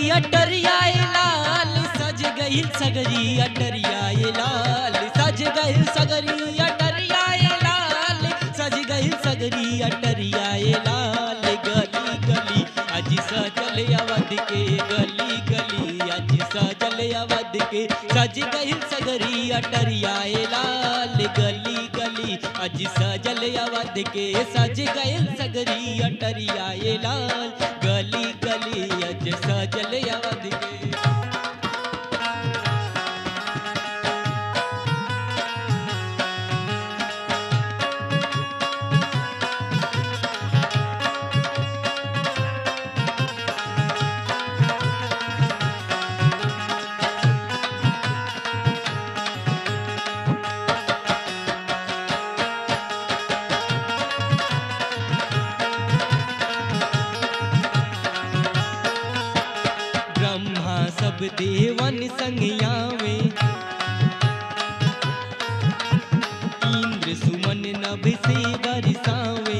अटरियाए लाल सज गई सगरी अटरियाए लाल सज गई सगरी अटरियाए लाल सज गई सगरी अटरियाए लाल गली गली अज सजल अवध के गली गली अज सजल अवध के सज गई सगरी अटरियाए लाल गली गली अज सजल अवध के सज गए सगरी अटरियाए लाल गली गली अज सजल अवध के ब्रह्मा सब देवन संज्ञावे इंद्र सुमन नभ से बरसावे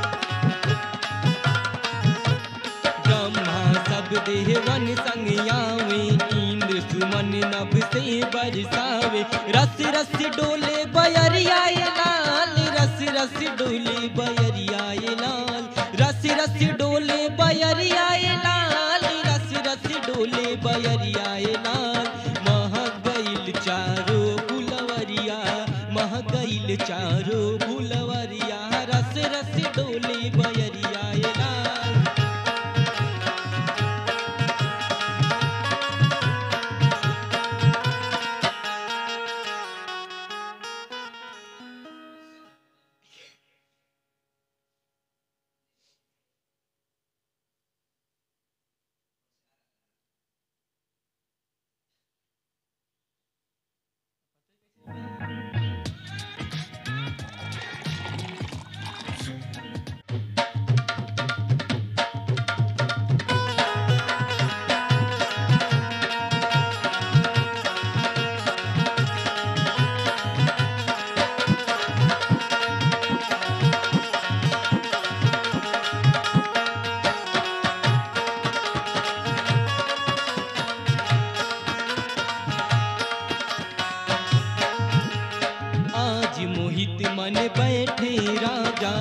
ब्रह्मा सब देवन संज्ञावे इंद्र सुमन नभ से बरसावे रस रस डोले बयरियाए लाल रस रस डोले बयरियाए लाल रस रस डोले बयरियाए लाल रस रस डोले बयरियाए लाल मह गईल चारो फुलवरिया मह गईल चारो फुलवरिया रस रस डोले बयरियाए लाल आज मोहित मन बैठे राजा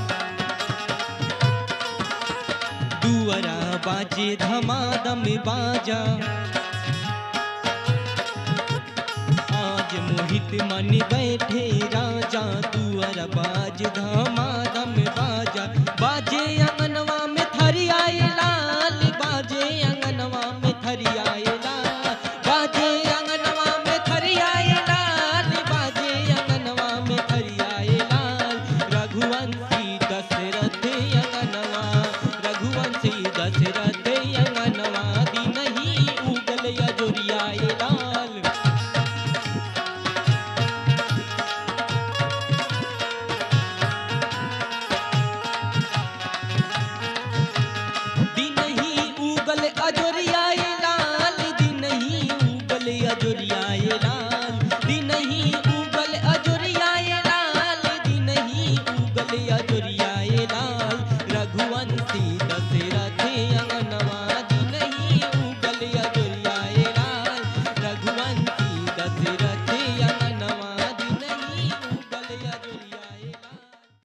दुअरा बाजे धमादम बाजा आज मोहित मन बैठे राजा दुअर बाज धाम